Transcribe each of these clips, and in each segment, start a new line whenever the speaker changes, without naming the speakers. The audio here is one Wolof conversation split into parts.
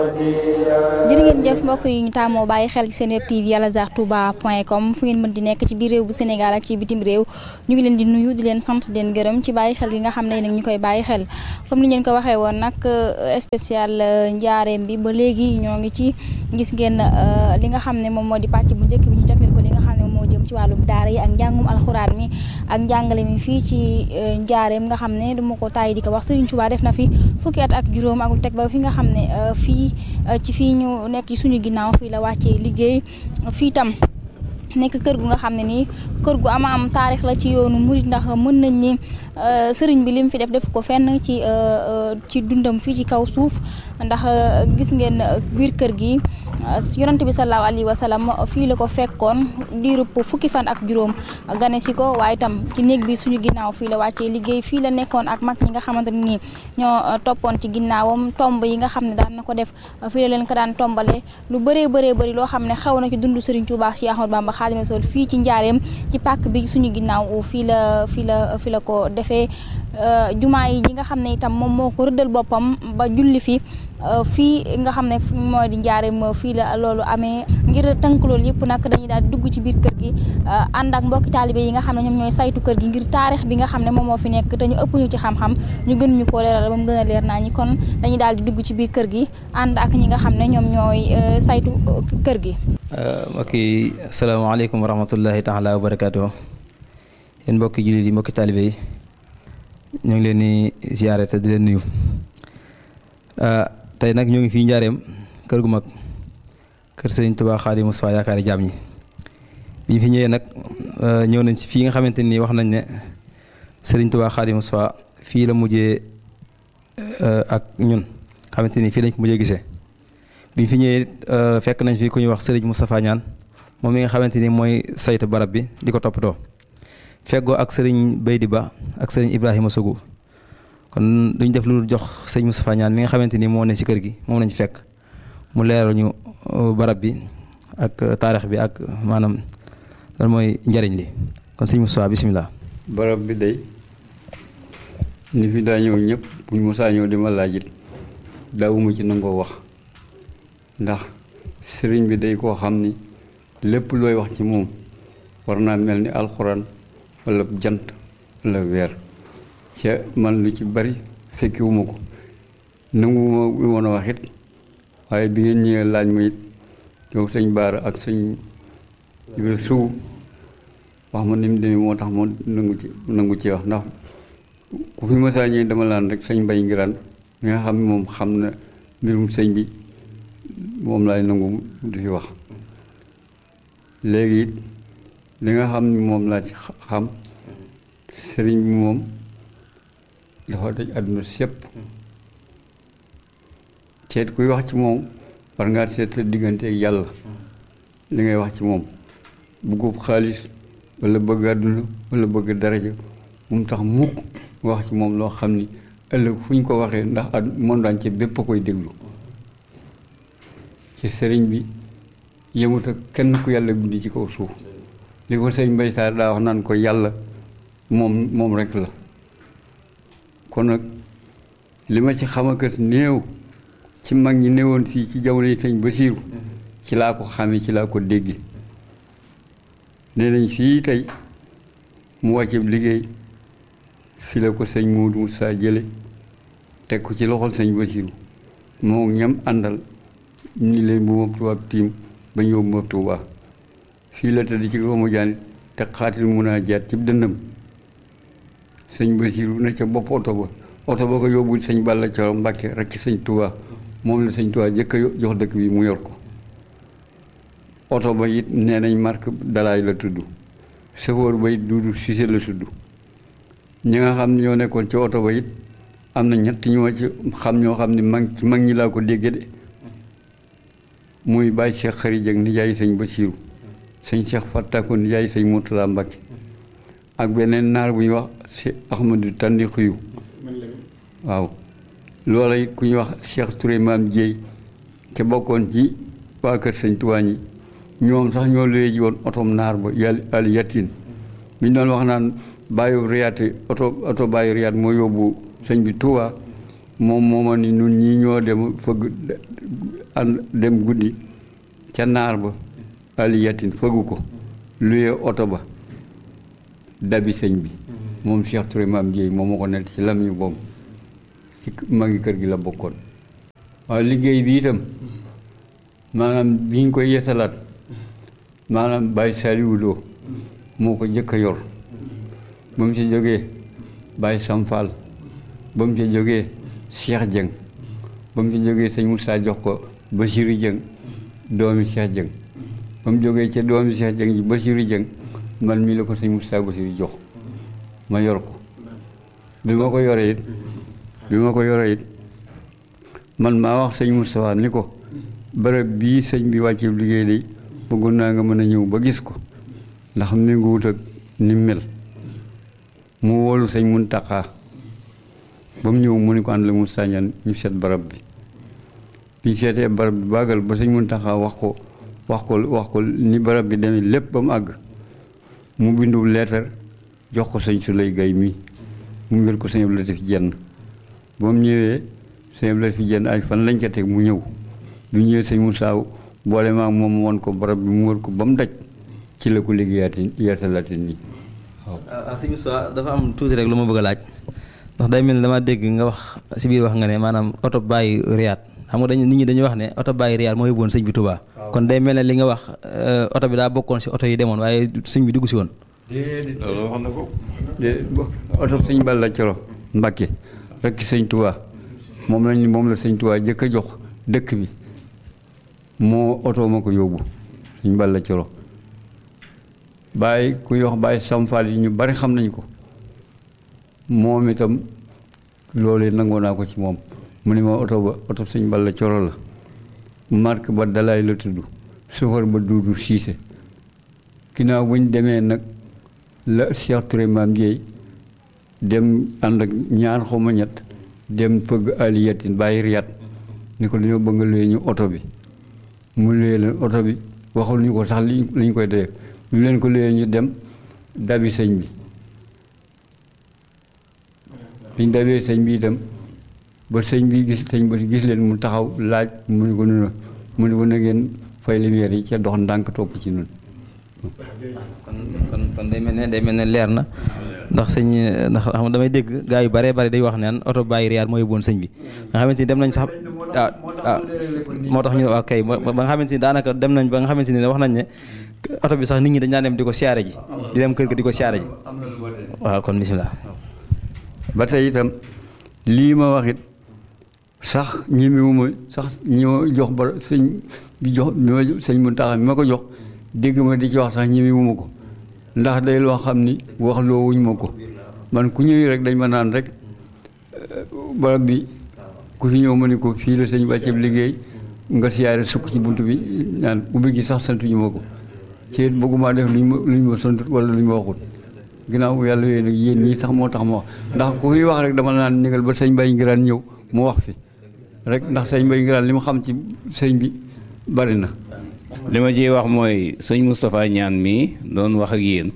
jërë ngeen jëf mbokk yi ñu taamoo bàyyi xel ci seen web tv alazar touba point com fu ngeen mën di nekk ci biir réew bu Sénégal ak ci bitim réew ñu ngi leen di nuyu di leen sant di leen gërëm ci bàyyi xel yi nga xam ne nag ñu koy bàyyi xel comme ni ngeen ko waxee woon nag spécial njaareem bi ba léegi ñoo ngi ci gis ngeen li nga xam ne moom moo di pàcc bu njëkk bi ñu jagleel ko li nga xam ne moo jëm ci wàllum daara yi ak njàngum alxuraan mi ak njàngale mi fii ci njaareem nga xam ne duma ko tàyyi di ko wax Serigne Touba def na fi fukki at ak juróom ak lu teg ba fi nga xam ne fii ci fii ñu nekk ci suñu ginnaaw fii la wàccee liggéey fii tam nekk kër gu nga xam ne nii kër gu ama am taarix la ci yoonu murit ndax mën nañ ni sëriñ bi lim fi def def ko fenn ci ci dundam fii ci kaw suuf ndax gis ngeen biir kër gi yonante bi sallallahu alayhi wa sallam fii la ko fekkoon diirub fukki fan ak juróom gane si ko waaye itam ci néeg bi suñu ginnaaw fii la wàccee liggéey fii la nekkoon ak mag ñi nga xamante ne nii ñoo toppoon ci ginnaawam tomb yi nga xam ne daan na ko def fii la leen ko daan tombale lu bëree bëree bëri loo xam ne xew na ci dundu Sëriñ Tuubaa Cheikh Ahmadou Bamba Xaadimu Rasuul fii ci njaareem ci pàkk bi suñu ginnaaw fii la fii la fii la ko defee jumaa yi ñi nga xam ne itam moom moo ko rëddal boppam ba julli fi fii nga xam ne moo di njaareem fii la loolu amee ngir tënk loolu yëpp nag dañuy daal dugg ci biir kër gi ànd ak mbokki taalibe yi nga xam ne ñoom ñooy saytu kër gi ngir taarix bi nga xam ne moom moo fi nekk te ñu ëpp ñu ci xam-xam ñu gën ñu koo leeral ba mu gën a leer naa ñi kon dañuy daal di dugg ci biir kër gi ànd ak ñi nga xam ne ñoom ñooy saytu kër gi
mbokk yi asalaamaaleykum wa rahmatullahi taala wa barakaatu yéen mbokki jullit yi mbokki taalibe yi ñu ngi leen di ziare te di leen nuyu tey nag ñoo ngi fii njaareem kër gu mag kër Sëriñ Tuubaa Xaadimu Mustafaa yaakaari jaam ñi bi ñu fi ñëwee nag ñëw nañ ci fii nga xamante ni wax nañ ne Sëriñ Tuubaa Xaadimu Mustafaa fii la mujjee ak ñun xamante ni fii lañ ko mujjee gisee bi ñu fi ñëwee fekk nañ fi ku ñuy wax Sëriñ Moustapha Ñaan moom mi nga xamante ni mooy saytu barab bi di ko toppatoo feggoo ak Sëriñ Baydi Ba ak Sëriñ Ibrahima Sougou kon duñ def lu jox sëñ Moustapha Ñaan mi nga xamante ni moo ne ci kër gi moom lañ fekk mu leeral ñu barab bi ak taarix bi ak maanaam lan mooy njariñ li kon sëñ Moustapha bisimilah.
barab bi day ni fi daa ñëw ñëpp buñ mosaa ñëw di ma laajit daawuma ci nangoo wax ndax sëriñ bi day koo xam ni lépp looy wax ci moom war naa mel ni alxuraan walla jant walla weer ca man lu ci bari fekkiwuma ko nanguwuma woon a wax it waaye bi ngeen ñëwee laaj ma it yow sëñ Baara ak sëñ Ibra Sugu wax ma ni mu demee moo tax moo nangu ci nangu ci wax ndax ku fi masaa ñëwee dama laan rek sëñ Mbay Ngiraan mi nga xam ne moom xam na mbirum sëñ bi moom laay nangu du fi wax léegi it li nga xam ni moom laa ci xam sëriñ bi moom dafa daj àdduna sépp seet kuy wax ci moom war ngaa seet sa diggante ak yàlla li ngay wax ci moom bëggub xaalis walla bëgg àdduna walla bëgg daraja bu mu tax mukk wax ci moom loo xam ni ëllëg fu ñu ko waxee ndax at monde entier bépp a koy déglu ci sëriñ bi yemut ak kenn ku yàlla bindi ci kaw suuf li ko sëñ Mbay Saar daa wax naan ko yàlla moom moom rekk la kon nag li ma ci xamakat néew ci mag ñi néewoon fii ci jamono yi sëñ Basiiru ci laa ko xamee ci laa ko dégge nee nañ fii tey mu wàcce liggéey fi la ko sëñ Moodu Musaa jële teg ko ci loxol sëñ Basiiru moo ñam àndal ni leen bu ma tubaab tiim ba ñëw bu ma tuubaa fii la tëdd ci kaw ma jaanit te xaatil mun a jaat ci dënnam sëñ Basiiru na ca bopp oto ba oto ba ko yóbbul sëñ Balla Coro Mbàkke rek ci sëñ Tuubaa moom la sëñ Tuubaa jëkk a jox dëkk bi mu yor ko oto ba it nee nañ marque dalaay la tudd chauffeur ba it Duudu Sise la tudd ñi nga xam ne ñoo nekkoon ci oto ba it am na ñett ñoo ci xam ñoo xam ne mag ci mag ñi laa ko dégge de muy bàyyi Cheikh Xari Jëng nijaay sëñ Basiiru sëñ Cheikh Fattako nijaay sëñ Murtala Mbàkke ak beneen naar bu ñuy wax si Ahmadu Tandi Xuyu waaw loola it ku ñuy wax Cheikh Touré maam Jéey ca bokkoon ci waa kër sëñ Tuubaa ñi ñoom sax ñoo luye ji woon otom naar ba yàlla al yatin bi ñu doon wax naan bàyyi riyaat oto oto bàyyi riyaat moo yóbbu sëñ bi Tuubaa moom mooma ni nun ñii ñoo dem fëgg ànd dem guddi ca naar ba aliyatin fëggu ko luye oto ba dabi sëñ bi moom Cheikh Touré maam Jéey moom ma ko nett ci lam ñu boobu ci magi kër gi la bokkoon waaw liggéey bi itam maanaam bi ñu koy yeesalaat maanaam Baye Saliou Lo moo ko jëkk a yor ba mu ci jógee Baye Samfal ba mu ci jógee Cheikh Dieng ba mu ci jógee sëñ Moussa jox ko Bachirou Dieng doomi Cheikh Dieng ba mu jógee ca doomi Cheikh Dieng ji Bachirou Dieng man mii la ko sëñ Moussa Bachirou jox ma yor ko bi ma ko yoree it bi ma ko yoree it man maa wax sëñ Moustapha ni ko bërëb bii sëñ bi wàcce liggéey day bëggoon naa nga mën a ñëw ba gis ko ndax mi ngi wut ak ni mel mu wóolu sëñ Muntaxa ba mu ñëw mu ni ko ànd la mu sàññan ñu seet barab bi biñ seetee barab bi bàggal ba sëñ Muntaxa wax ko wax ko wax ko ni barab bi demee lépp ba mu àgg mu bindu leetar jox ko sëñ Suley Gay mi mu ngir ko sëñ Abdou Latif jenn ba mu ñëwee sëñ Abdou Latif jenn ay fan lañ ca teg mu ñëw bi ñëwee sëñ Moussa boole maag moom woon ko barab bi mu wër ko ba mu daj ci la ko liggéeyaati yeesalaati nii waaw.
ah sëñ Moussa dafa am tuuti rek lu ma bëgg a laaj ndax day mel ni dama dégg nga wax si biir wax nga ne maanaam oto bàyyi riyaat xam nga dañu nit ñi dañuy wax ne oto bàyyi riyaat moo yóbbuwoon sëñ bi Touba. kon day mel ne li nga wax oto bi daa bokkoon si oto yi demoon waaye sëñ bi dugg si woon.
loolu wax na ko. de oto sëñ Balla Coro Mbacke rek sëñ Touba moom lañ moom la sëñ Touba jëkk a jox dëkk bi moo oto ma ko yóbbu sëñ Balla Coro bàyyi kuy wax bàyyi samfal yi ñu bari xam nañ ko moom itam loolu nangoo naa ko ci moom mu ne ma oto ba oto sëñ Balla Coro la marque ba dalaay la tudd sofër ba duudu siise ginnaaw bu ñu demee nag la Cheikh Touré maam Jéey dem ànd ak ñaar xaw ma ñett dem fëgg aliyatin bàyyi riyat ni ko dañoo bëgg luye ñu oto bi mu luye leen oto bi waxul ñu ko sax li li ñu koy dee ñu leen ko luye ñu dem dabi sëñ bi biñ dabee sëñ bi itam ba sëñ bi gis sëñ ba gis leen mu taxaw laaj mu ni ko nuna mu ni ko na ngeen fay lumière yi ca dox ndànk topp ci nun
kon kon kon day mel ne day mel ne leer na ndax sëñ ndax xam nga damay dégg gaa yu bare bare day wax naan oto bàyyi riyaat moo yóbbuwoon sëñ bi nga xamante ni dem nañ sax ah ah moo tax ñu ne waa kay ba nga xamante ni daanaka dem nañ ba nga xamante ni wax nañ ne oto bi sax nit ñi dañ daan dem di ko siyaare ji di dem kër ga di ko siyaare ji waaw kon bisimilah.
ba tey itam lii ma wax it sax ñemewuma sax ñi ma jox ba sëñ bi jox bi ma sëñ Muntaxa mi ma ko jox dégg ma di ci wax sax ñemewuma ko ndax day loo xam ni wax loo wuñ ma ko man ku ñëwee rek dañ ma naan rek barab bi ku fi ñëw ma ne ko fii la sëñ wàcceeb liggéey nga siyaare sukk ci bunt bi naan ubbi gi sax santuñu ma ko ci bëgguma def luñ ma luñ ma sant wala luñ ma waxut ginnaaw yàlla yooyu nag yéen ñii sax moo tax ma wax ndax ku fi wax rek dama naan négal ba sëñ Mbay Ngiraan ñëw mu wax fi rek ndax sëñ Mbay Ngiraan li ma xam ci sëñ bi bari na
li ma ciy wax mooy sëñ Moustapha ñaan mii doon wax ak yéen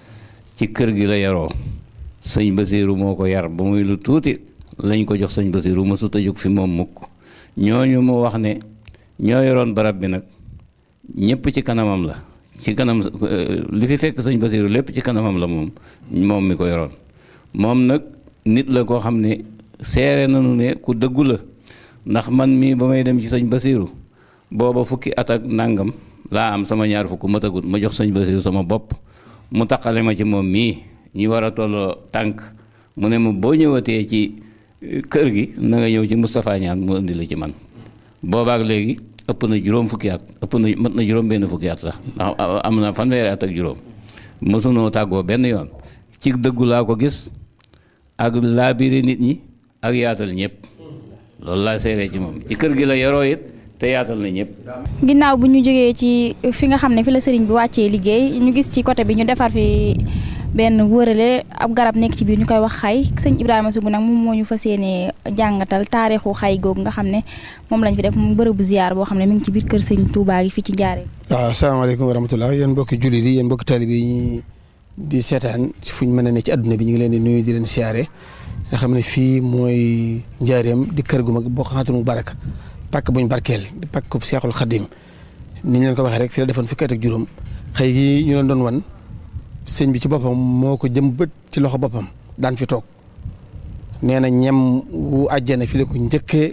ci kër gi la yaroo sëñ Basiiru moo ko yar ba muy lu tuuti lañ ko jox sëñ Basiiru mësut a jóg fi moom mukk ñooñu mu wax ne ñoo yoroon barab bi nag ñëpp ci kanamam la ci kanam li fi fekk sëñ Basiiru lépp ci kanamam la moom moom mi ko yoroon moom nag nit la koo xam ne seere nañu ne ku dëggu la ndax man mii ba may dem ci sëñ Basiiru booba fukki at ak nàngam laa am sama ñaar fukk matagut ma jox sëñ Basiiru sama bopp mu taqale ma ci moom mii ñu war a tolloo tànk mu ne ma boo ñëwatee ci kër gi na nga ñëw ci Moustapha Ñaan mu indi la ci man boobaak léegi ëpp na juróom fukki at ëpp na mat na juróom benn fukki at sax ndax am na fanweeri at ak juróom mësunoo tàggoo benn yoon ci dëggu laa ko gis ak laabiri nit ñi ak yaatal ñëpp loolu laa seeree ci moom ci kër gi la yaroo it te yaatal na ñëpp.
ginnaaw bu ñu jógee ci fi nga xam ne fi la sëriñ bi wàccee liggéey ñu gis ci côté bi ñu defar fi benn wërale ab garab nekk ci biir ñu koy wax xay sëñ Ibrahima Sougou nag moom moo ñu fas yéenee jàngatal taarixu xay googu nga xam ne moom lañ fi def mu bërëbu ziar boo xam ne mi ngi ci biir kër sëñ Touba gi fii ci Njaaréem.
waaw asalaamaaleykum wa rahmatulah yéen mbokki jullit yi yéen mbokki taalibe yi ñi di seetaan fu ñu mën a ne ci adduna bi ñu ngi leen di nuyu di leen siyaare nga xam ne fii mooy njaareem di kër gu mag boo xamante mu baraka pàkk buñ barkeel di pàkk bu Seexul Xadim ni ñu leen ko waxee rek fii la defoon fukki at ak juróom xëy gi ñu leen doon wan sëñ bi ci boppam moo ko jëm bët ci loxo boppam daan fi toog nee na ñem wu àjjana fi la ko njëkkee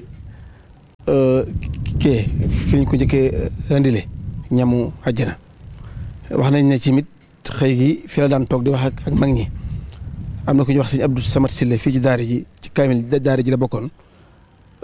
kee fi lañ ko njëkkee indile ñamu àjjana wax nañ ne ci mit xëy gi fi la daan toog di wax ak ak mag ñi am na ku ñuy wax sëñ Abdou Samad Sille fii ci daara ji ci kaamil daara ji la bokkoon